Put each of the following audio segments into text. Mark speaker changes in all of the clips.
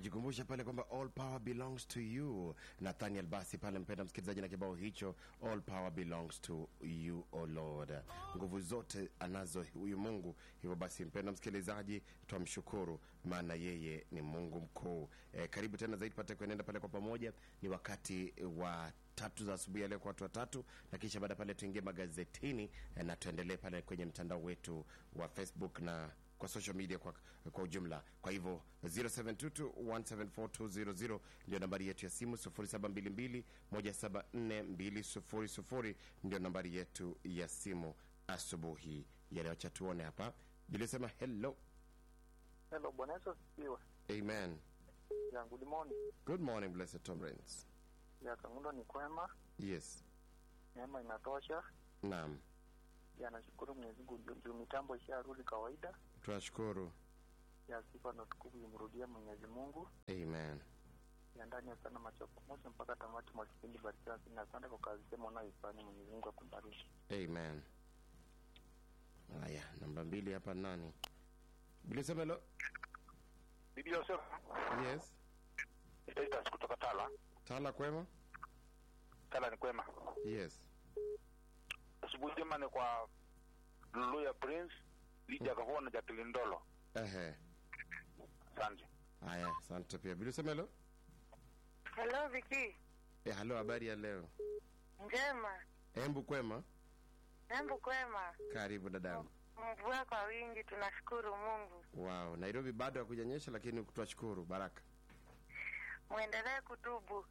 Speaker 1: anajikumbusha pale kwamba all power belongs to you. Nathaniel basi pale, mpenda msikilizaji, na kibao hicho all power belongs to you o Lord, nguvu zote anazo huyu Mungu. Hivyo basi, mpenda msikilizaji, twamshukuru maana yeye ni Mungu mkuu. E, karibu tena zaidi pate kuenenda pale kwa pamoja. Ni wakati wa tatu za asubuhi ya leo kwa watu watatu, na kisha baada pale tuingie magazetini eh, na tuendelee pale kwenye mtandao wetu wa Facebook na kwa social media kwa, kwa ujumla. Kwa hivyo 0722174200 ndio nambari yetu ya simu, 0722174200 ndio nambari yetu ya simu asubuhi ya leo. Acha tuone hapa, bilisema hello.
Speaker 2: Hello, Bwana Yesu asifiwe.
Speaker 1: Amen.
Speaker 2: Ya good morning.
Speaker 1: Good morning blessed Tom Rains.
Speaker 2: Ya Kangundo ni kwema,
Speaker 1: Yes.
Speaker 2: neema inatosha.
Speaker 1: Naam.
Speaker 2: Ya nashukuru Mwenyezi Mungu juu- juu mitambo isharudi kawaida.
Speaker 1: Tunashukuru.
Speaker 2: Ya sifa na utukufu imrudie Mwenyezi Mungu.
Speaker 1: Amen.
Speaker 2: Ya ndani ya sana macho pamoja mpaka tamati mwa kipindi barikiwa sana. Asante kwa kazi sema unayoifanya Mwenyezi Mungu akubariki.
Speaker 1: Amen. Haya, namba mbili hapa nani? Bilisema hello.
Speaker 3: Bibi Yosef,
Speaker 1: Yes.
Speaker 3: Titus kutoka Tala.
Speaker 1: Tala kwema?
Speaker 3: Tala ni kwema.
Speaker 1: Yes.
Speaker 3: Asubuhi njema ni kwa Lulu ya Prince, Lydia Kahua na Jacqueline Ndolo.
Speaker 1: Ehe.
Speaker 3: Asante.
Speaker 1: Haya, asante pia. Bilisema hello.
Speaker 4: Hello Viki,
Speaker 1: Eh, halo, habari ya leo?
Speaker 4: njema.
Speaker 1: Embu kwema?
Speaker 4: Embu kwema,
Speaker 1: Karibu dadangu.
Speaker 4: mvua kwa wingi, tunashukuru Mungu.
Speaker 1: Wow, Nairobi bado hakujanyesha lakini tunashukuru baraka.
Speaker 4: Mwendelee kutubu.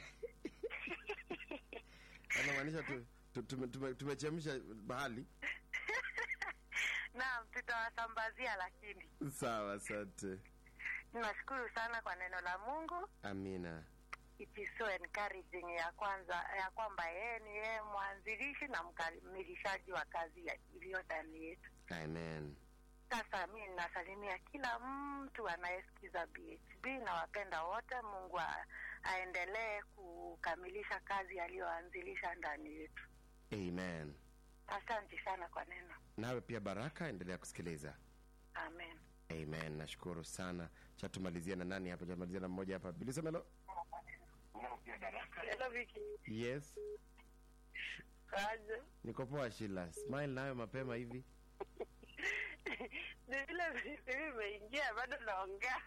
Speaker 1: Anamaanisha tu, tu, tume- tume- tumechemsha bahali.
Speaker 4: Naam, tutawasambazia, lakini
Speaker 1: Sawa, asante.
Speaker 4: tunashukuru sana kwa neno la Mungu.
Speaker 1: Amina.
Speaker 4: It is so encouraging ya kwanza ya kwamba yeye ni yeye mwanzilishi na mkamilishaji wa kazi ya- iliyo ndani yetu.
Speaker 1: Amen.
Speaker 4: Sasa mi nasalimia kila mtu anayesikiza BHB na wapenda wote. Mungu a, aendelee kukamilisha kazi aliyoanzilisha ndani yetu.
Speaker 1: Amen.
Speaker 4: Asante sana kwa neno.
Speaker 1: Nawe pia baraka, endelea kusikiliza.
Speaker 4: Amen.
Speaker 1: Amen. Nashukuru sana. Cha tumalizia na nani hapa? Tumalizia na mmoja hapa. Bilisema hello.
Speaker 4: Hello Viki.
Speaker 1: Yes.
Speaker 4: Kaje?
Speaker 1: Niko poa Shila. Smile nayo mapema hivi.
Speaker 4: Ni vile vipi imeingia bado naongea.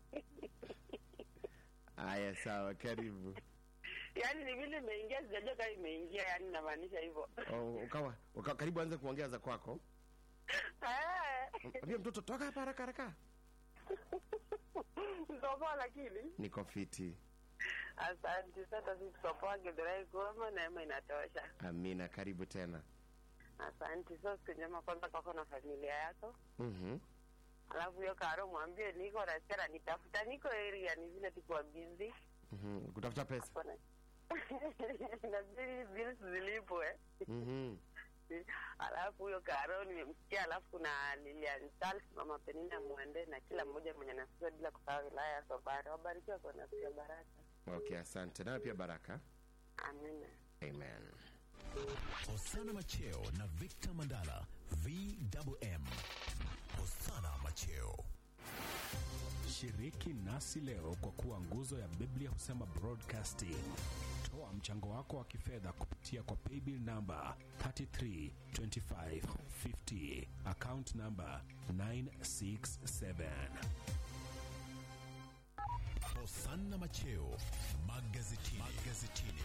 Speaker 1: Haya, sawa, karibu.
Speaker 4: Yaani ni vile imeingia sijajua kama imeingia, yaani namaanisha hivyo.
Speaker 1: Oh, ukawa, ukawa karibu anze kuongea za kwako.
Speaker 4: Eh.
Speaker 1: Ambia mtoto toka hapa haraka haraka.
Speaker 4: Sopoa lakini.
Speaker 1: Niko fiti.
Speaker 4: Asante sana sisi sopoa Githurai Goma neema inatosha.
Speaker 1: Amina, karibu tena.
Speaker 4: Asante. So siku njema kwanza kwako na familia yako,
Speaker 1: Mhm.
Speaker 4: alafu hiyo Karo mwambie niko Rachela, nitafuta niko area, ni vile tukuwa busy
Speaker 1: Mhm. Kutafuta pesa.
Speaker 4: Kuna- inabidi bills zilipwe.
Speaker 1: Mhm.
Speaker 4: Alafu huyo Karo nimemsikia, alafu kuna Lilian Charles, mama Penina Mwende na kila mmoja mwenye nasikia, bila kusahau wilaya ya Sobari. Wabarikiwa kwa nafsi ya baraka.
Speaker 1: Okay, asante. Nawe pia baraka.
Speaker 4: Amina.
Speaker 1: Amen.
Speaker 5: Hosana Macheo na Victor Mandala VMM. Hosana Macheo.
Speaker 6: Shiriki nasi leo kwa kuwa nguzo ya Biblia husema broadcasting. Toa mchango wako wa kifedha kupitia kwa paybill namba 332550 account namba 967.
Speaker 5: Hosana Macheo magazetini. magazetini.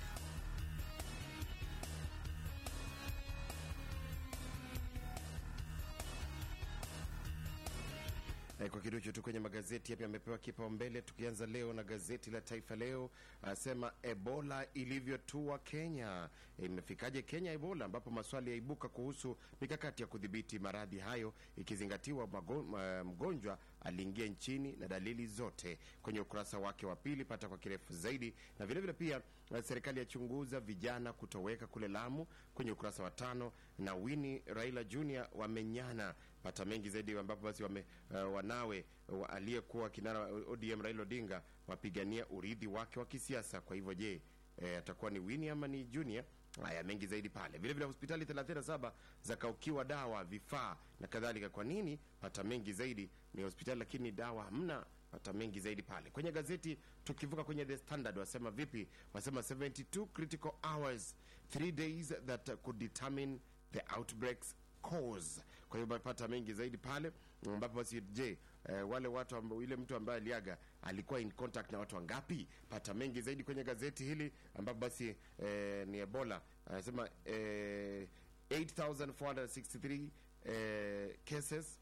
Speaker 1: Eh, kwa kidogo tu kwenye magazeti yapi yamepewa kipaumbele, tukianza leo na gazeti la Taifa Leo anasema Ebola ilivyotua Kenya. Eh, Imefikaje Kenya Ebola, ambapo maswali yaibuka kuhusu mikakati ya kudhibiti maradhi hayo, ikizingatiwa mago- ma- mgonjwa aliingia nchini na dalili zote. Kwenye ukurasa wake wa pili pata kwa kirefu zaidi, na vilevile vile pia eh, serikali yachunguza vijana kutoweka kule Lamu, kwenye ukurasa wa tano, na Winnie Raila Junior wamenyana pata mengi zaidi ambapo basi wame, uh, wanawe uh, aliyekuwa kinara wa ODM Raila Odinga wapigania urithi wake wa kisiasa. Kwa hivyo je, eh, atakuwa ni Winnie ama ni Junior? Haya, mengi zaidi pale. Vile vile hospitali 37 zakaukiwa dawa, vifaa na kadhalika. Kwa nini? Pata mengi zaidi. Ni hospitali lakini dawa hamna, pata mengi zaidi pale kwenye gazeti tukivuka kwenye the standard wasema vipi wasema 72 critical hours 3 days that could determine the outbreaks cause kwa hiyo pata mengi zaidi pale ambapo basi je eh, wale watu ambao yule mtu ambaye aliaga alikuwa in contact na watu wangapi pata mengi zaidi kwenye gazeti hili ambapo basi eh, ni ebola anasema eh, 8463 eh, cases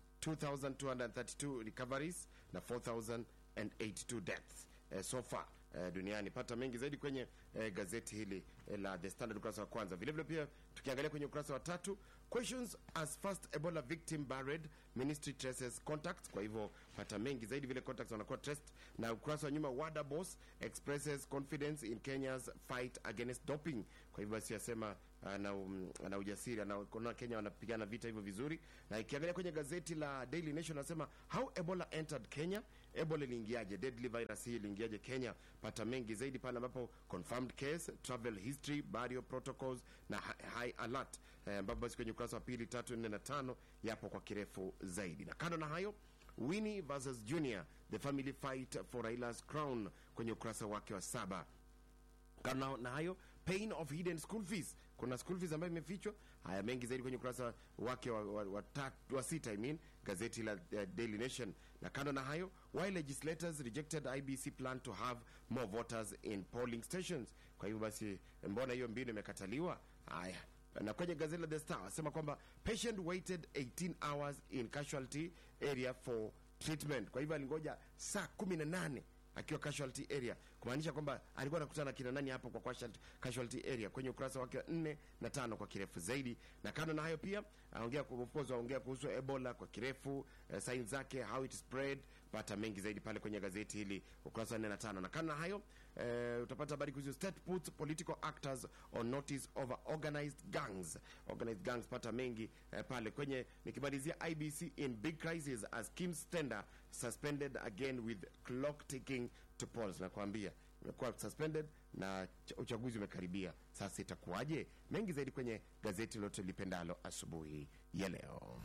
Speaker 1: 2232 recoveries na 4082 deaths eh, so far eh, duniani pata mengi zaidi kwenye eh, gazeti hili eh, la the standard ukurasa wa kwanza vilevile pia tukiangalia kwenye ukurasa wa tatu questions as first ebola victim buried ministry traces contacts kwa hivyo pata mengi zaidi vile contacts wanakuwa traced na ukurasa wa nyuma wada boss expresses confidence in kenya's fight against doping kwa hivyo basi asema ana, um, ana ujasiri anaona kenya wanapigana vita hivyo vizuri na ikiangalia kwenye gazeti la daily nation anasema how ebola entered kenya ebola iliingiaje deadly virus hii iliingiaje kenya pata mengi zaidi pale ambapo confirmed case travel history burial protocols na hi- high alert Eh, ambapo basi kwenye ukurasa wa pili tatu nne na tano yapo kwa kirefu zaidi na kando na hayo winnie versus junior the family fight for railas crown kwenye ukurasa wake wa saba kando na hayo pain of hidden school fees kuna school fees ambayo imefichwa haya mengi zaidi kwenye ukurasa wake wa, wa, wa, tat- wa sita I mean, gazeti la uh, daily nation na kando na hayo why legislators rejected ibc plan to have more voters in polling stations kwa hivyo basi mbona hiyo mbinu imekataliwa haya na kwenye gazeti la the star asema kwamba patient waited 18 hours in casualty area for treatment kwa hivyo alingoja saa 18 akiwa casualty area kumaanisha kwamba alikuwa anakutana na kina nani hapo kwa casualty, casualty area kwenye ukurasa wake wa nne na tano kwa kirefu zaidi na kando na hayo pia aongea of course aongea kuhusu ebola kwa kirefu uh, sign zake how it spread pata mengi zaidi pale kwenye gazeti hili ukurasa wa nne na tano na kando na hayo uh, utapata habari kuhusu state puts political actors on notice over organized gangs organized gangs pata mengi uh, pale kwenye nikimalizia ibc in big crisis as kim stender suspended again with clock ticking to polls nakwambia imekuwa suspended na ch- uchaguzi umekaribia sasa itakuwaje mengi zaidi kwenye gazeti lote lipendalo asubuhi ya leo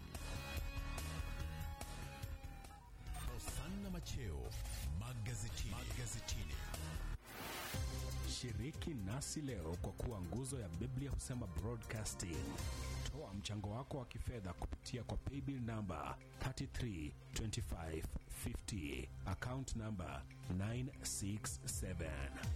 Speaker 5: Hosanna Macheo magazetini. magazetini.
Speaker 6: Shiriki nasi leo kwa kuwa nguzo ya Biblia husema broadcasting. Toa mchango wako wa kifedha kupitia kwa paybill namba 332550 account namba 967.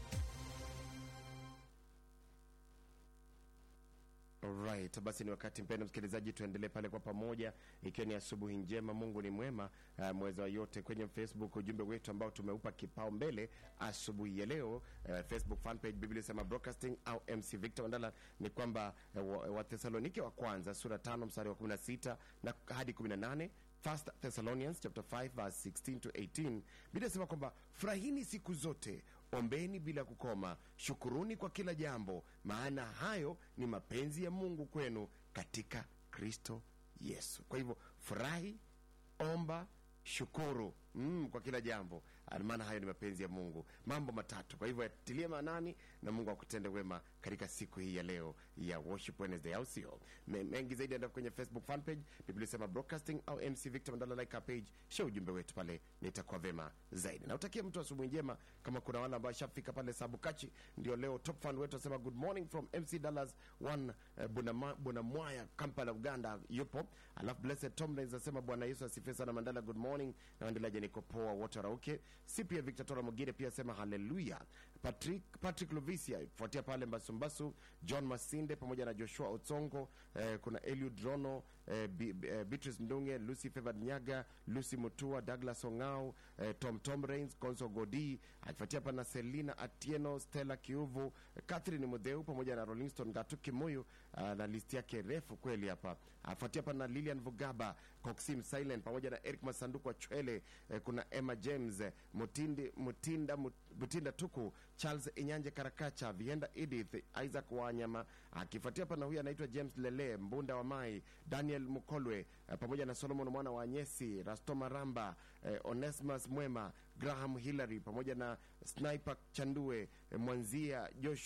Speaker 1: Alright, basi ni wakati mpendo msikilizaji, tuendelee pale kwa pamoja, ikiwa ni asubuhi njema. Mungu ni mwema, uh, mweza wa yote. Kwenye Facebook ujumbe wetu ambao tumeupa kipao mbele asubuhi ya leo, uh, Facebook fan page Biblia sema broadcasting au MC Victor Mandala, ni kwamba uh, Wathesalonike wa kwanza sura tano mstari wa 16 na hadi 18 First Thessalonians chapter 5 verse 16 to 18 Biblia inasema kwamba furahini siku zote, ombeni bila kukoma, shukuruni kwa kila jambo, maana hayo ni mapenzi ya Mungu kwenu katika Kristo Yesu. Kwa hivyo furahi, omba, shukuru mm, kwa kila jambo, maana hayo ni mapenzi ya Mungu. Mambo matatu, kwa hivyo yatilie maanani na Mungu akutende wema katika siku hii ya leo ya Worship Wednesday, au sio? Me- Mengi zaidi enda kwenye Facebook fan page Biblia sema broadcasting au MC Victor Mandala, like our page, share ujumbe wetu pale, nitakuwa vema zaidi. Na utakie mtu asubuhi njema. Kama kuna wale ambao shafika pale Sabukachi, ndio leo top fan wetu asema good morning from MC Dallas one uh, Bunama- Bunamwaya, Kampala, Uganda yupo. Alafu Blessed Tomlins asema Bwana Yesu asifiwe sana Mandala, good morning. Na waendeleaje, niko poa, wote warauke. Si pia Victor Tora Mugire pia asema haleluya. Patrick, Patrick Lovisia kufuatia pale Mbasumbasu, John Masinde pamoja na Joshua Otsongo eh, kuna Eliud Rono eh, Bi- Bi- eh, Beatrice Ndunge, Lucy Favored Nyaga, Lucy Mutua, Douglas Ongao eh, Tom Tom Rains, Konso Godi akifuatia hapa na Selina Atieno, Stella Kiuvu, Catherine Mudheu pamoja na Rolling Stone Gatu Kimuyu ah, na listi yake refu kweli hapa. Afuatia hapa na Lilian Vugaba, Coxim Silent pamoja na Eric Masanduku wa Chwele eh, kuna Emma James eh, Mutindi, Mutinda Mut- Mutinda Tuku, Charles Inyanje Karakacha, Vienda Edith, Isaac Wanyama akifuatia hapa na huyu anaitwa James Lele, Mbunda wa Mai, Daniel Mukolwe eh, pamoja na Solomon mwana wa Nyesi, Rastoma Ramba, eh, Onesmus Mwema, Graham Hillary pamoja na Sniper Chandue, eh, Mwanzia Joshua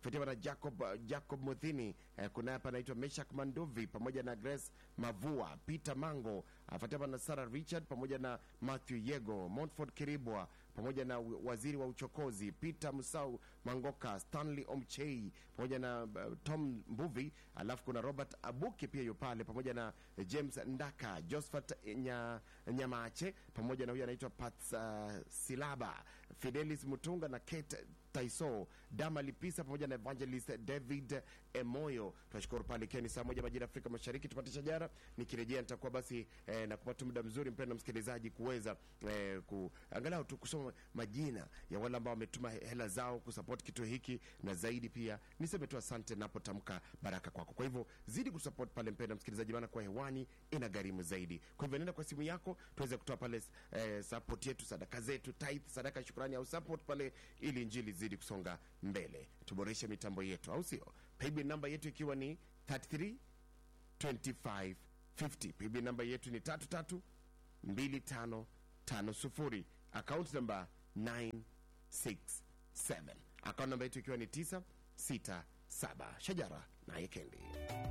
Speaker 1: fuatiwa na Jacob, uh, Jacob Muthini eh, kuna hapa anaitwa Meshak Manduvi pamoja na Grace Mavua, Peter Mango afuatiwa na Sarah Richard pamoja na Matthew Yego, Montford Kiribwa pamoja na waziri wa uchokozi Peter Musau Mangoka, Stanley Omchei pamoja na uh, Tom Mbuvi, alafu kuna Robert Abuki pia yu pale pamoja na James Ndaka, Josephat Nya, Nyamache pamoja na huyu anaitwa Pats uh, Silaba, Fidelis Mutunga na Kate Taiso, Dama Lipisa pamoja na Evangelist David Emoyo. Tunashukuru pale ikiwa ni saa moja majira Afrika Mashariki, tupate shajara. Nikirejea nitakuwa basi eh, na kupata muda mzuri mpendwa msikilizaji, kuweza eh, kuangalau tu kusoma majina ya wale ambao wametuma hela zao kusupport kituo hiki, na zaidi pia niseme tu asante napotamka baraka kwako. Kwa hivyo zidi kusupport pale mpendwa msikilizaji, maana kwa hewani ina gharimu zaidi. Kwa hivyo nenda kwa simu yako tuweze kutoa pale eh, support yetu, sadaka zetu, tithe, sadaka ya shukrani au support pale, ili injili zidi kusonga mbele, tuboreshe mitambo yetu, au sio? Paybill namba yetu ikiwa ni 33 25 50. Paybill namba yetu ni 33 25 50. Account namba 967. Account namba yetu ikiwa ni 967. Shajara naye Kendi.